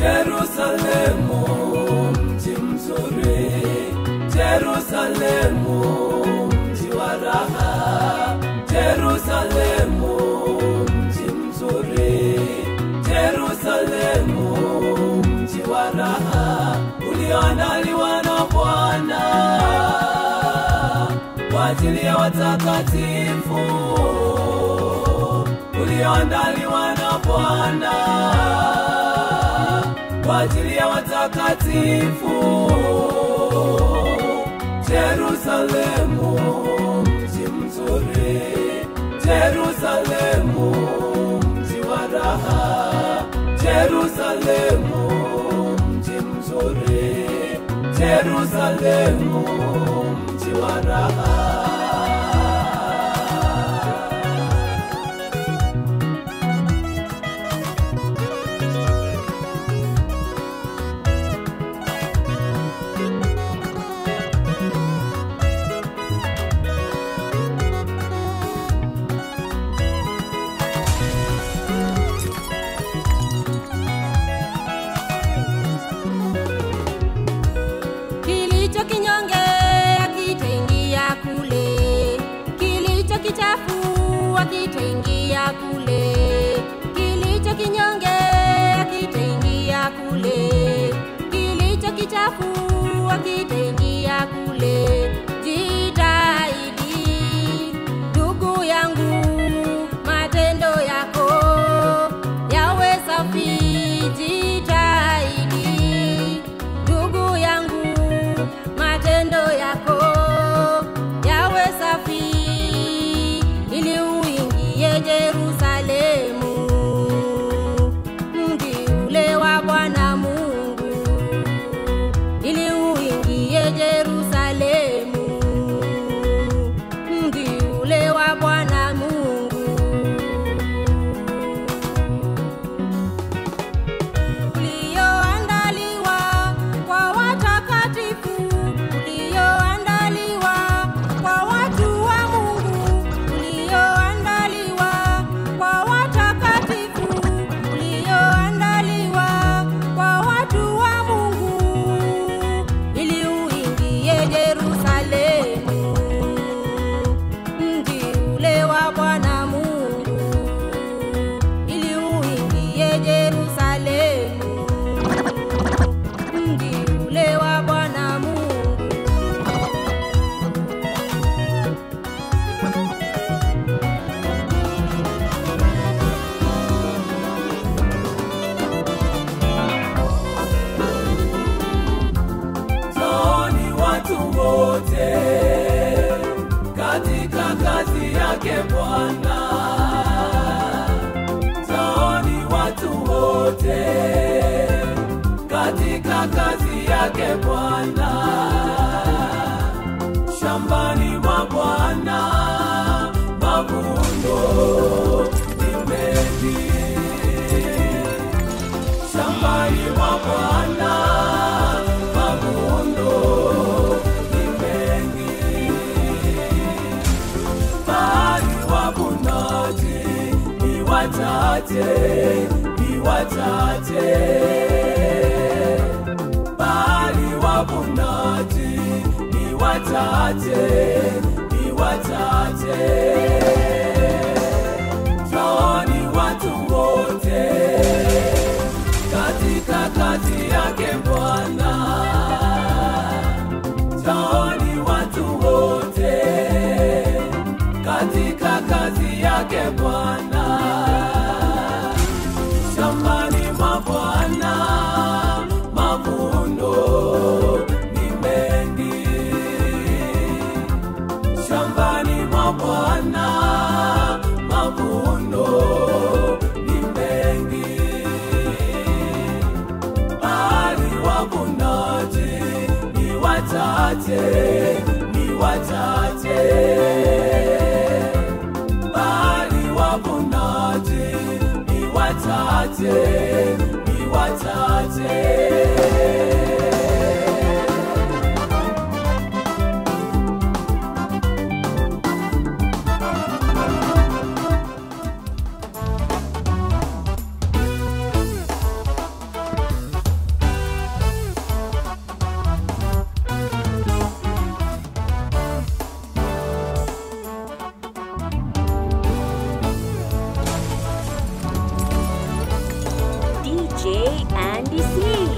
Jerusalemu, mji mzuri, Jerusalemu, mji wa raha, Jerusalemu, mji mzuri, Jerusalemu, mji wa raha, ulioandaliwa na Bwana kwa ajili ya watakatifu, ulioandaliwa na Bwana kwa ajili ya watakatifu. Jerusalemu, mji mzuri, Jerusalemu, mji wa raha, Jerusalemu, mji mzuri, Jerusalemu, mji wa raha. Kilicho kinyonge akitaingia kule, kilicho kichafu akitaingia kule, kilicho kinyonge akitaingia kule, kilicho kichafu akitaingia kule. Jitahidi ndugu yangu, matendo yako yawe safi. Jitahidi ndugu yangu, matendo yako yawe safi, ili uingie Yerusalemu, mji ule wa Bwana Mungu, ili uingie Yerusalemu, mji ule wa Bwana Mungu. ulioandaliwa kwa watakatifu, ulioandaliwa kwa watu wa Mungu, ulioandaliwa kwa watakatifu, ulioandaliwa kwa watu wa Mungu, ili uingie Yerusalemu, mji ule wa Bwana Mungu, ili uingie Yerusalemu, mji ule wa Bwana Mungu. Njooni watu wote katika kazi yake Bwana. Njooni watu wote katika kazi yake Bwana. Shambani mwa Bwana mavuno ni mengi shambani mwa Bwana mavuno ni mengi, bali wavunaji ni wachache, ni wachache, bali wavunaji ni wachache, ni wachache. Njooni watu wote katika kazi yake Bwana. Njooni watu wote katika kazi yake Bwana. Shambani mwa Bwana mavuno ni mengi, shambani mwa Bwana mavuno ni mengi bali wavunaji ni wachache, ni wachache, bali wavunaji ni wachache, ni wachache. Nandi C.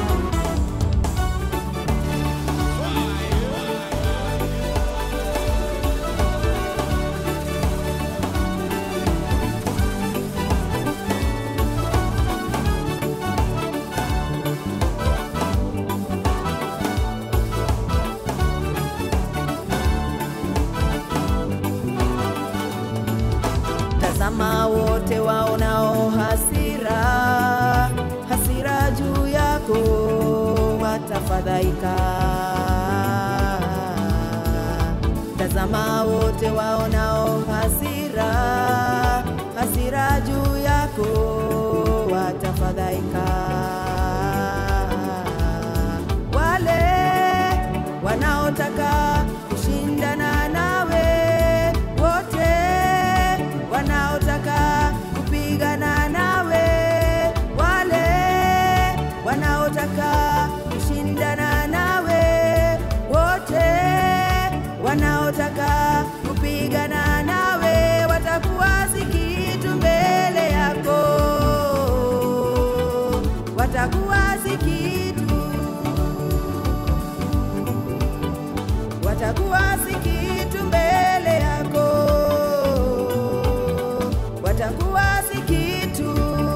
Tazama wote waonao hasira, hasira juu yako watafadhaika. Tazama wote waonao hasira, hasira juu yako watafadhaika. Wale wanaotaka kushindana nawe wote wanaotaka kupigana nawe, wale wanaotaka kushindana nawe, wote wanaotaka kupigana nawe watakuwa si kitu mbele yako, watakuwa si kitu watakuwa si kitu mbele yako, watakuwa si kitu.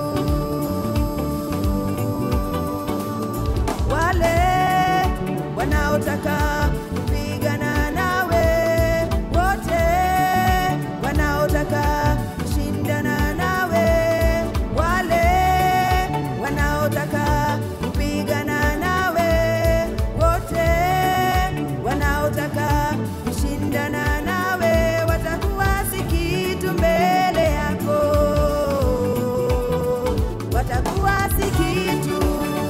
Wale wanaotaka kupigana nawe, wote wanaotaka kushindana nawe, wale wanaotaka kupigana nawe, wote wanaotaka kushindana nawe watakuwa si kitu mbele yako, watakuwa si kitu.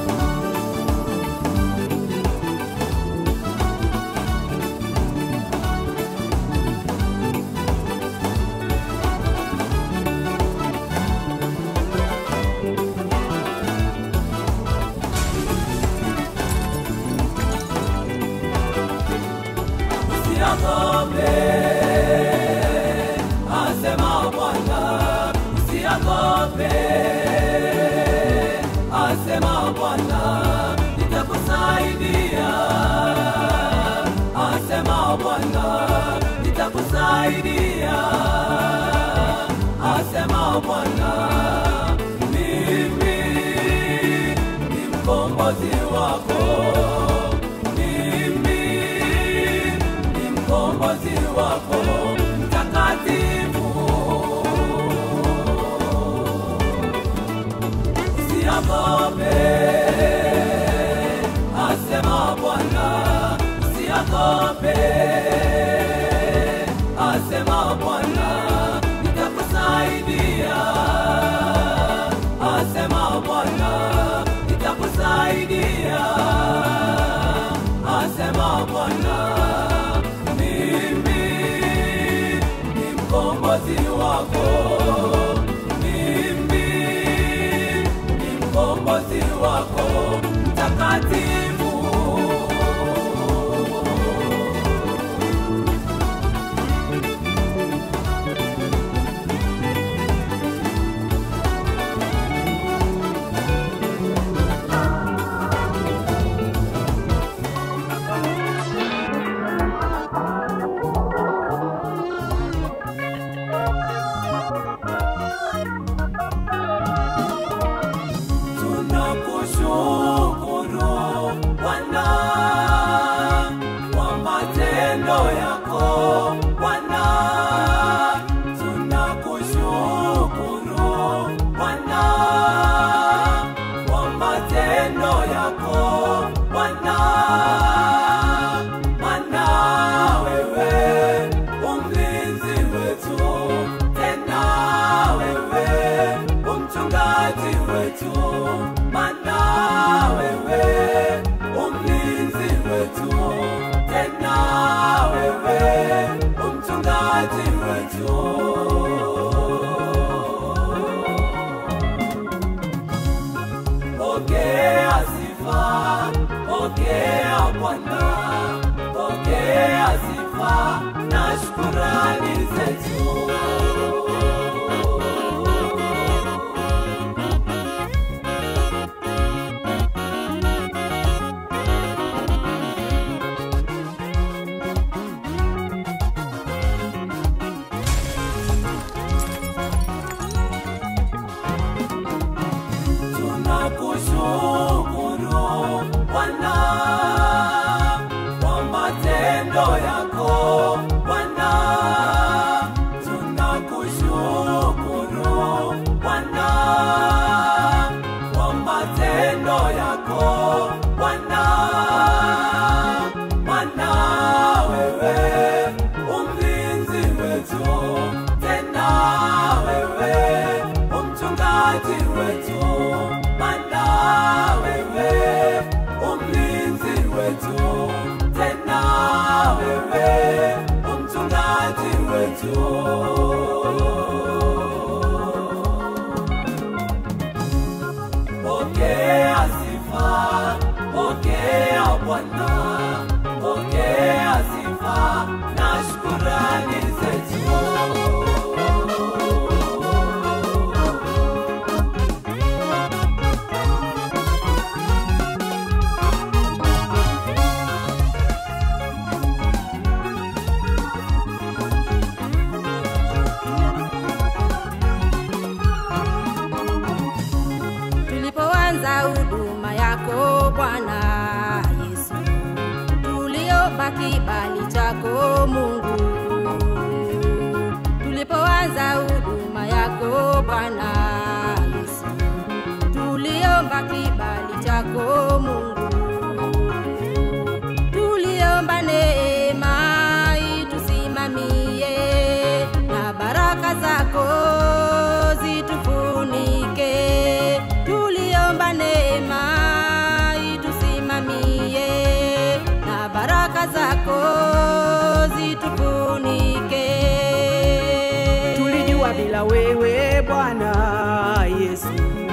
Usiogope, asema Bwana. Usiogope, asema Bwana. Nitakusaidia, asema Bwana. Nitakusaidia, asema Bwana. Mimi ni mkombozi wako. Mimi ni mkombozi wako mtakatifu. Usiogope, asema Bwana. Usiogope, asema Bwana. Nitakusaidia, asema Bwana. Nitakusaidia, asema Bwana. Mimi ni mkombozi wako. Mimi ni mkombozi wako mtakatifu. Tunakushukuru Bwana kwa matendo yako Bwana. Tunakushukuru Bwana kwa matendo yako Bwana. Maana wewe umlinzi wetu, tena wewe umchungaji wetu, maana wewe umlinzi wetu, tena wewe umchungaji wetu. Pokea sifa, pokea Bwana, pokea sifa na shukurani zetu. mchungaji wetu, maana wewe umlinzi wetu, tena wewe umchungaji wetu. Pokea sifa, pokea Bwana, pokea sifa na shukurani zetu. tulipoanza huduma yako Bwana Yesu, tuliomba kibali chako Mungu. Tulipoanza huduma yako Bwana Yesu, tuliomba kibali chako Mungu. Tuliomba neema itusimamie na baraka zako zitufunike. Tuliomba neema itusimamie na baraka zako zitufunike. tulijua bila wewe Bwana Yesu,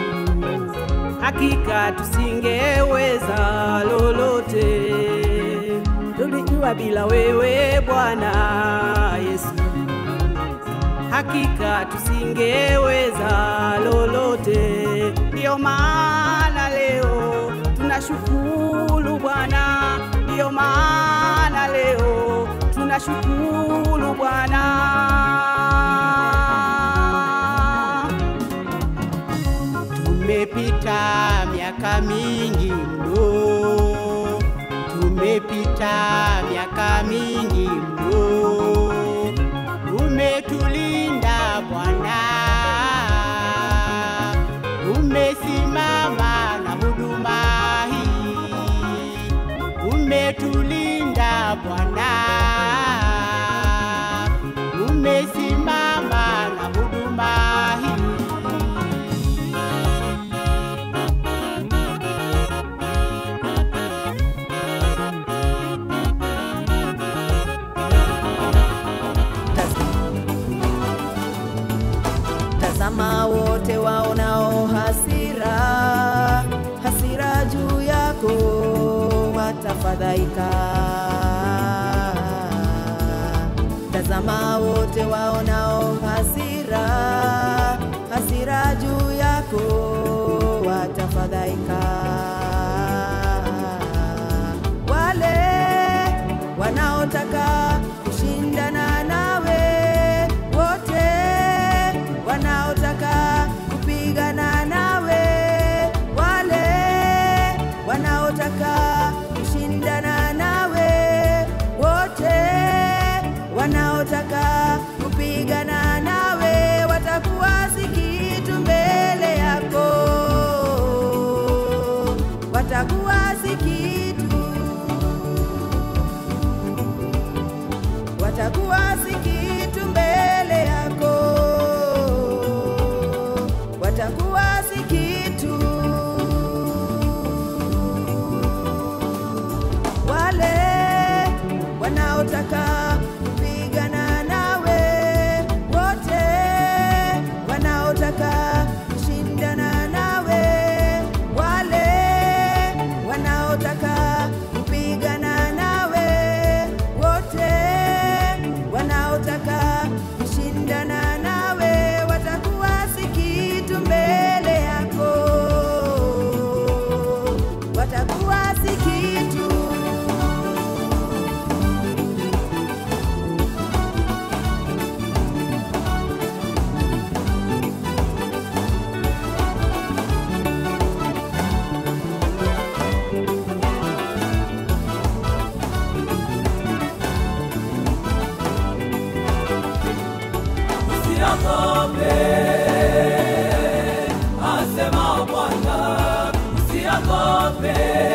hakika tusingeweza lolote. Tulijua bila wewe Bwana Yesu, hakika tusingeweza lolote. Ndiyo maana leo tunashukuru Bwana, ndiyo maana leo tunashukuru Bwana. Tumepita miaka mingi mno, tumepita miaka mingi mno, umetulinda Bwana, umesimama na huduma hii, umetulinda Bwana, umesimama na huduma hii. Tazama wote waonao hasira, hasira juu yako watafadhaika. Tazama wote waonao hasira, hasira juu yako watafadhaika. Wale wanaotaka kushindana nawe wote wanaotaka kupigana nawe, wale wanaotaka kushindana nawe, wote wanaotaka kupigana nawe watakuwa si kitu mbele yako, watakuwa si kitu watakuwa si kitu mbele yako, watakuwa si kitu. Wale wanaotaka kupigana nawe, wote wanaotaka kushindana nawe, wale wanaotaka kupigana nawe, wote wanaotaka kushindana nawe watakuwa si kitu mbele yako, watakuwa si kitu. Usiogope, asema Bwana, usiogope,